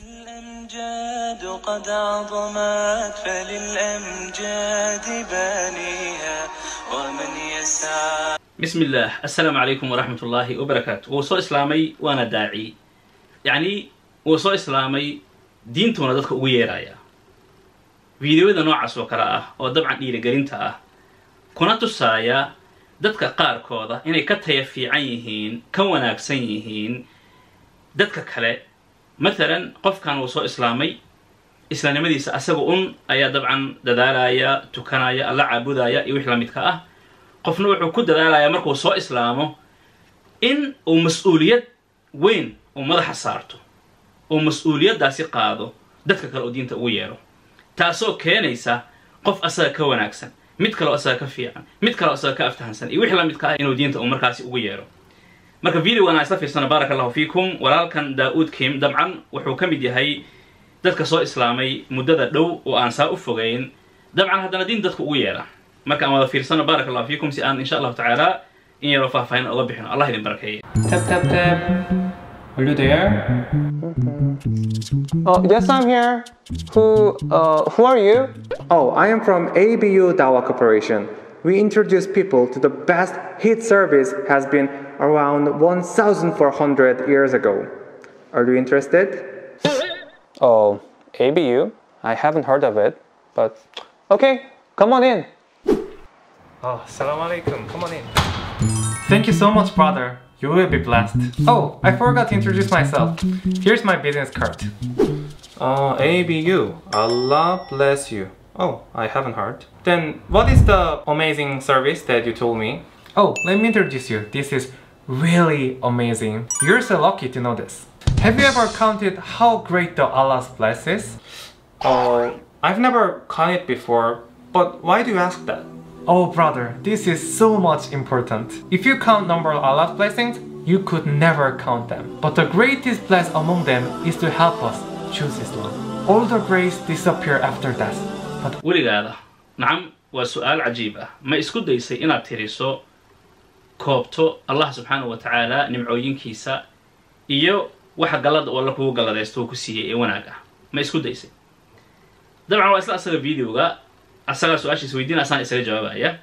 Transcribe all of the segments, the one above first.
الأمجاد قد عظمت فللأمجاد بانيها ومن يسعى بسم الله السلام عليكم ورحمة الله وبركاته وصو إسلامي وأنا داعي يعني وصو إسلامي diintuna dadka ugu yeeraya fideoyada noocaas oo kale ah oo dabcan dhiirigelinta ah kuna tusaaya dadka qaarkooda inay ka taya fiican yihiin ka wanaagsan yihiin dadka kale matalan qofkan uu soo islaamay islaamnimadiisa asaga un ayaa dabcan dadaalaya tukanaya alla caabudaya iyo wix la midka ah qofna wuxuu ku dadaalaya markuu soo islaamo in uu mas-uuliyad weyn uu madaxa saarto oo mas-uuliyaddaasi qaado dadka kale oo diinta ugu yeero taasoo keenaysa qof asaga ka wanaagsan mid kale oo asaga ka fiican mid kale oo asaga ka aftahansan iyo wixii la midka ah inuu diinta uu markaasi ugu yeero marka videogan aan isla fiirsano baaraka allahu fiikum walaalkan daa-uud kim dabcan wuxuu ka mid yahay dadka soo islaamay muddada dhow oo aan saa u fogeyn dabcan haddana diin dadka ugu yeera marka aan wada fiirsano baaraka allahu fiikum si aan insha allahu tacaala in yaroo faahfaahin oga bixino allah idin barakeeye Tap tap tap. Are you there? Oh, yes, I'm here. Who, uh, who are you? Oh, I am from ABU Dawa Corporation. We introduce people to the best heat service has been around 1,400 years ago. Are you interested? Oh, ABU? I haven't heard of it, but okay, come on in. Oh, salam alaikum. Come on in. Thank you so much, brother. You will be blessed. Oh, I forgot to introduce myself. Here's my business card. Uh, ABU. Allah bless you. Oh, I haven't heard. Then, what is the amazing service that you told me? Oh, let me introduce you. This is really amazing. You're so lucky to know this. Have you ever counted how great the Allah's bless is? Oh, I've never counted before, but why do you ask that? Oh, brother, this is so much important. If you count number of Allah's blessings, you could never count them. But the greatest bless among them is to help us choose Islam. All the grace disappear after death. But weligaada nacam waa su-aal cajiib ah ma isku daysay inaad tiriso koobto allah subxaanahu wa tacaala nimcooyinkiisa iyo waxa gallada oo alla kugu galladaysto uu ku siiyey ee wanaag ah ma isku daysay dabcan waa isla asaga videoga asagaa su-aashiis weydiina asaan isaga jawaabaya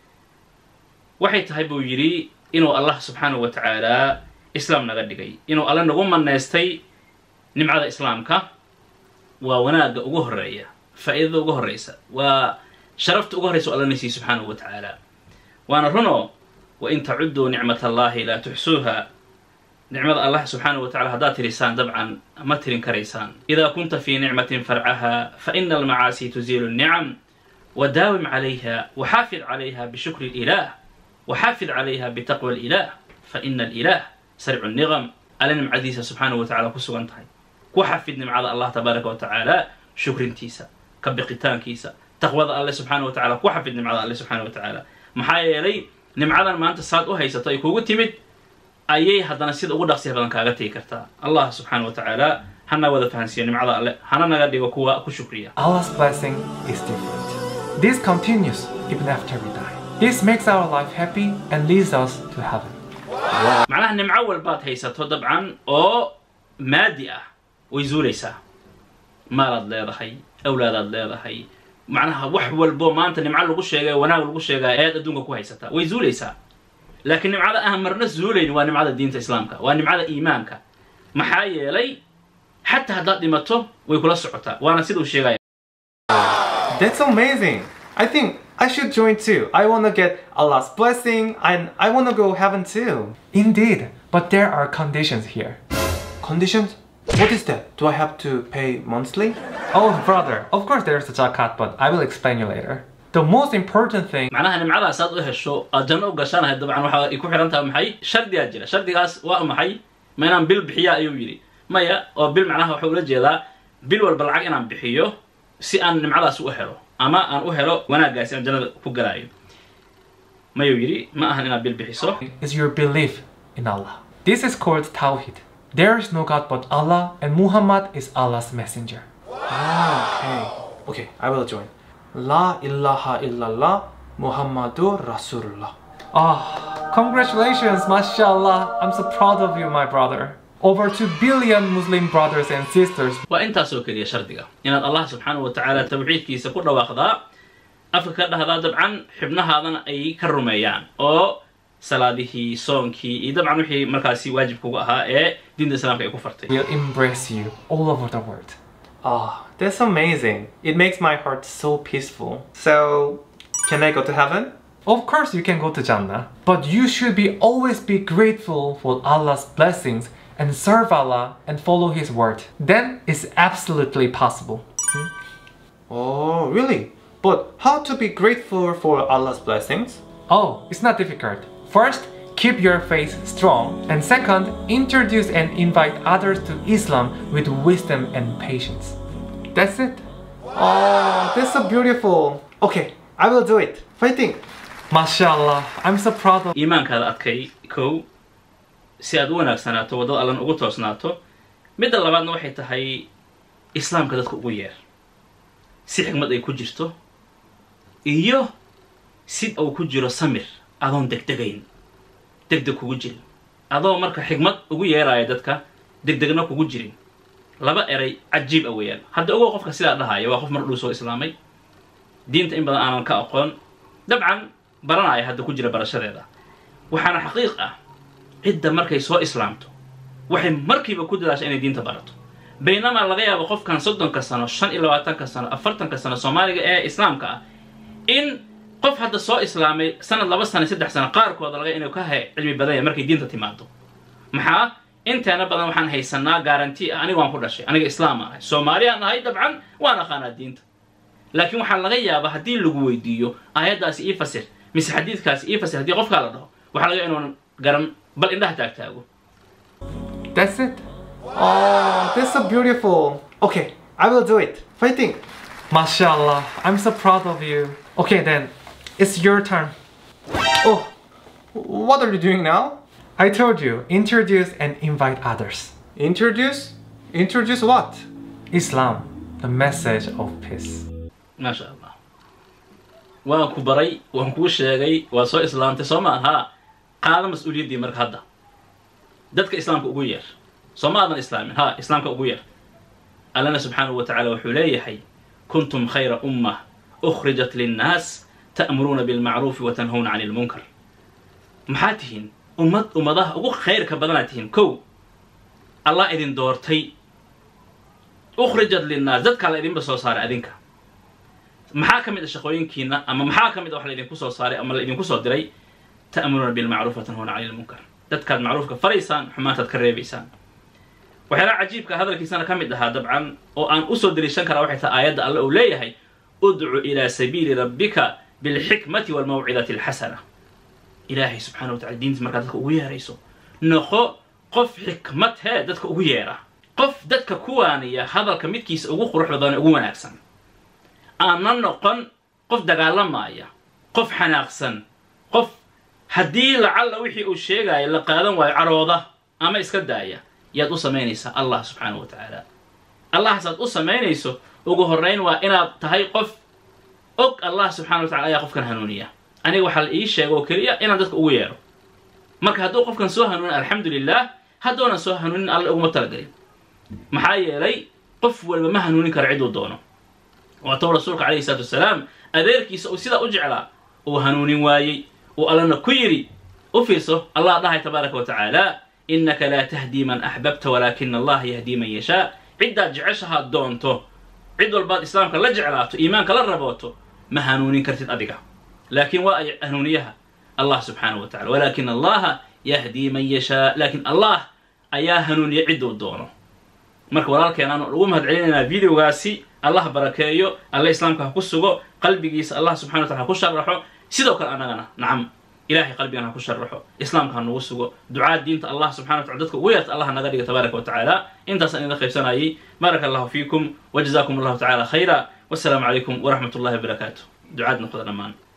waxay tahay buu yidhi inuu allah subxaanahu wa tacaala islaam naga dhigay inuu alle nagu manaystay nimcada islaamka waa wanaagga ugu horeeya faa'iidada ugu horreysa waa sharafta ugu horreysa o alla nasiiye subxaanahu wa tacaala waana runo wain tacudduu nicmat allahi laa tuxsuuha nicmada allah subxaanahu wa tacala haddaad tirisaan dabcan ma tirin karaysaan idaa kunta fii nicmatin farcaha fa ina almacaasi tuziilu nnicam wadaawim calayha waxaafid calayha bishukri lilah waxaafid calayha bitaqwa alilah fa ina alilah sarcu niqam alle nimcadiisa subxaanahu wa tacala ku sugan tahay ku xafid nimcada allah tabaaraka wa tacaala shukrintiisa ka biqitaankiisa taqwada alle subxaana wa tacala ku xafid nimcada alle subxaana wa tacaala maxaa yeelay nimcadan maanta saad u haysato ay kugu timid ayay haddana sida ugu dhaqsiya badan kaaga tegi kartaa allah subxaana wa tacaala hana wada fahansiiyo nimcada alle hana naga dhigo kuwa ku shukriya Allah's blessing is different. This continues even after we die. This makes our life happy and leads us to heaven. macnaha nimco walbaad haysato dabcan oo maadi ah way zuulaysaa maalaad leedahay awlaadaad leedahay macnaha wax walbo maanta nimco lagu sheegay wanaag lagu sheegaa ayaad adduunka ku haysataa way zuulaysaa laakiin nimcada aan marna zuulayn waa nimcada diinta islaamka waa nimcada iimaanka maxaa yeelay xataa haddaad dhimato way kula socotaa waana sida uu sheegaya That's amazing. I think I should join too. I want to get Allah's blessing and I want to go heaven too. Indeed, but there are conditions here. Conditions? What is that? Do I have to pay monthly? Oh, brother, of course there's a zakat, but I will explain you later. The most important thing macnaha nimcadaas aad u hesho aad janno u gashanahay dabcan waxa ay ku xihan tahay maxay shardigaa jira shardigaas waa maxay ma inaan bil bixiya ayuu yidhi maya oo bil macnaha waxuu ula jeedaa bil walba lacag inaan bixiyo si aan nimcadaas u helo ama aan u helo wanaaggaasi aan jannada ku galaayo mayuu yidhi ma ahan inaad bil bixiso is your belief in Allah. This is called Tawhid. There is no God but Allah and Muhammad is Allah's messenger. okay. Okay, I will join. La ilaha illallah Muhammadur Rasulullah. Ah, congratulations, mashallah. I'm so proud of you, my brother. over 2 billion Muslim brothers and sisters waa intaasoo keliya shardiga inaad allah subxaanahu wa tacaala tawxiidkiisa ku dhawaaqdaa afka ka dhahdaa dabcan xibnahaadana ay ka rumeeyaan oo salaadihii soonkii iyo dabcan wixii markaasi waajibkuga ahaa ee diinta islaamka ay ku fartay will embrace you all over the world. Oh, that's amazing. It makes my heart so peaceful. So, can I go to heaven? Of course you can go to Jannah, but you should be always be grateful for Allah's blessings and serve Allah and follow his word. Then it's absolutely possible. Oh, really? But how to be grateful for Allah's blessings? Oh, it's not difficult. First, keep your faith strong, and second, introduce and invite others to Islam with wisdom and patience. That's it. Oh, that's so beautiful. Okay, I will do it. Fighting. MashaAllah, I'm so proud of iimaankaada adkay kow si aad u wanaagsanaato waddada allan ugu toosnaato midda labaadna waxay tahay islaamka dadka ugu yeer si xigmad ay ku jirto iyo si uu ku jiro samir adoon degdegayn degdeg kugu jirin adoo marka xigmad ugu yeeraya dadka degdegna kugu jirin laba eray cajiib a weeyaan hadda ogow qofka sidaa dhahaya waa qof mar dhuu soo islaamay diinta in badan aanan ka aqoon dabcan baranaya hadda ku jira barashadeeda waxaana xaqiiq ah cidda markay soo islaamto waxay markiiba ku dadaasha inay diinta barato baynamaa laga yaabo qofkan soddonka sano shan iyo labaatanka sano afartanka sano soomaaliga ee islaamka ah in qof hadda soo islaamay sanad laba sano saddex sano qaarkooda laga inuu ka hay cilmi badanya markay diinta timaado maxaa inteena badan waxaan haysanaa garanti ah aniga waan ku dhashay aniga islaam aan ahay soomaaliyaan ahay dabcan waan aqaanaa diinta laakiin waxaa laga yaabaa haddii lagu weydiiyo aayaddaasi ii fasir mise xadiidkaasi ii fasir haddii qofkaa la dhaho waxaa laga inuunan garan bal indhaha taagtaago That's it. Oh, that's so beautiful. Okay, I will do it. Fighting. MashaAllah, I'm so proud of you. Okay, then, it's your turn. Oh, what are you doing now? I told you, introduce and invite others. Introduce? Introduce what? Islam, the message of peace. maasha allah waan ku baray waan kuu sheegay waa soo islaamtay soo ma aha qaada mas-uuliyaddii marka hadda dadka islaamka ugu yeer soo ma aadan islaamin ha islaamka ugu yeer allana subxaanahu wa tacaala wuxuu leeyahay kuntum khayra ummah ukhrijat linnaas ta'muruuna bilmacruufi wa tanhawna cani lmunkar maxaa tihiin ummad ummadaha ugu khayrka badanaad tihiin kow allah idin doortay ukhrijat linnaas dadkaa la idinba soo saaray adinka maxaa ka mid a shaqooyinkiina ama maxaa ka mid a wax laydinku soo saaray ama laydinku soo diray ta'muruuna bilmacruuf wa tanhuuna cani lmunkar dadkaad macruufka faraysaan xumaantaad ka reebaysaan waxyaalaha cajiibka hadalkiisana ka mid ahaa dabcan oo aan usoo deliishan karaa waxay tahay aayadda alle uu leeyahay udcu ilaa sabiili rabbika bilxikmati walmawcidati alxasana ilaahay subxana wa tacala diintiis markaa dadka ugu yeerayso noqo qof xikmad hee dadka ugu yeera qof dadka kuwaaniya hadalka midkiisa ugu qurux badan ee ugu wanaagsan aana noqon qof dagaalamaya qof xanaaqsan qof haddii lacalla wixii uu sheegaayo la qaadan waayo carooda ama iska daaya yaad u samaynaysaa allah subxaanahu wa tacaala allahaasaad u samaynayso ugu horrayn waa inaad tahay qof og allah subxana wa tacala ayaa qofkan hanuuniya aniga waxaa la ii sheega oo keliya inaan dadka ugu yeedho marka hadduu qofkan soo hanuunin alxamdu lilah haddoonan soo hanuunin alle uguma talagelin maxaa yeelay qof walba ma hanuunin karo ciduu doono waatou rasuulka calayhi salaatu wasalaam adeerkiisa uu sidaa u jeclaa uu hanuunin waayey uu allana ku yidhi u fiirso allah dhahay tabaaraka wa tacaala innaka laa tahdii man axbabta walaakina allaha yahdii man yashaa ciddaad jeceshahaad doonto cid walbaad islaamka la jeclaato iimaanka la rabooto ma hanuunin kartid adiga laakiin waa ay hanuuniyaha allah subxaanahu wa tacala walaakina allaha yahdii man yashaa laakiin allah ayaa hanuuniya cidduu doono marka walaalkeenaan ugu mahad celinaynaa videogaasi allah barakeeyo alle islaamka ha ku sugo qalbigiisa allah subxana wa tacala ha ku sharaxo sidoo kale annagana nacam ilahay qalbigan ha ku sharaxo islaamka ha nagu sugo ducaad diinta allah subxana wa tacala dadka ugu yeerta allah naga dhiga tabaaraka wa tacaala intaasaan idin qaybsanayay baaraka allahu fiikum wajazakum allahu tacala khayra wasalaamu calaykum waraxmat ullahi wabarakaatu ducaad noqda dhammaan